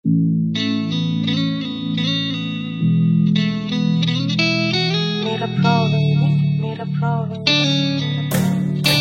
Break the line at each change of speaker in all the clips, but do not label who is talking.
Made a pro, baby. Made a pro, baby.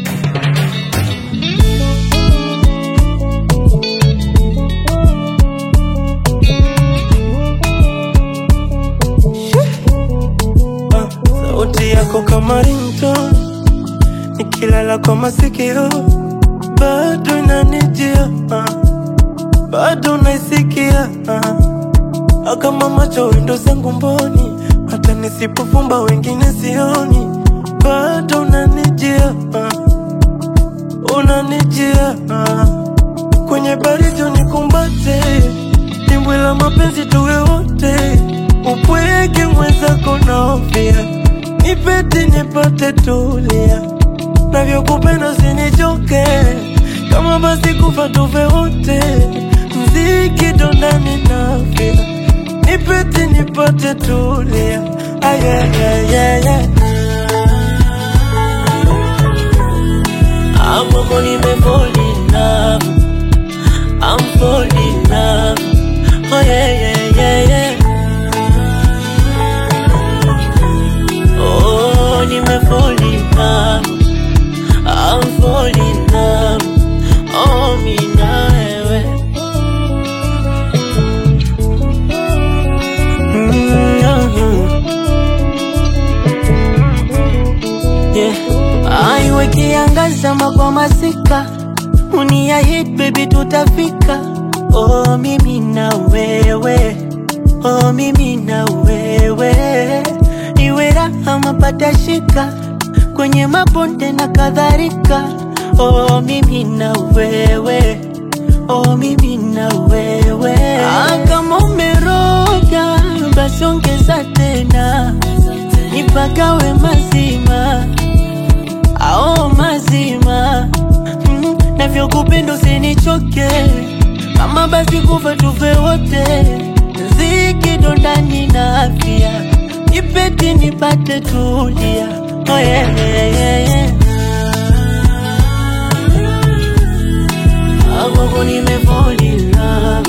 Ah, sauti yako kama ringtone, nikilala kwa masikio bado inanijia, ah, bado naisikia ah, kama macho wendo zangu mboni, hata nisipofumba wengine sioni, bado unanijia, ah, unanijia ah, kwenye baridi unikumbate, dimbwi la mapenzi tuwe wote, upweke mwenzako naofia, nipete nipate tulia, navyokupenda usinichoke, kama basi kufa tufe wote, mziki dondani nafia, nipete nipate tulia, ayayayaya
Amoko nimefall in love I'm falling in love Oh yeah yeah yeah yeah Oh nimefall in love I'm falling in love Oh mimi na wewe Yeah. Aiwe kiangaza kwa masika unia hit baby tutafika oh mimi na wewe oh mimi na wewe iwe raha mapata shika kwenye mabonde na kadhalika oh mimi na wewe oh mimi na wewe ah, kama umeroga basi ongeza tena nipagawe mazima ao mazima mm, navyokupenda usinichoke kama basi kufa tufe wote ziki dondani na afya nipeti nipate tulia oh, yeah, yeah, yeah, yeah. Amoko nimefall in love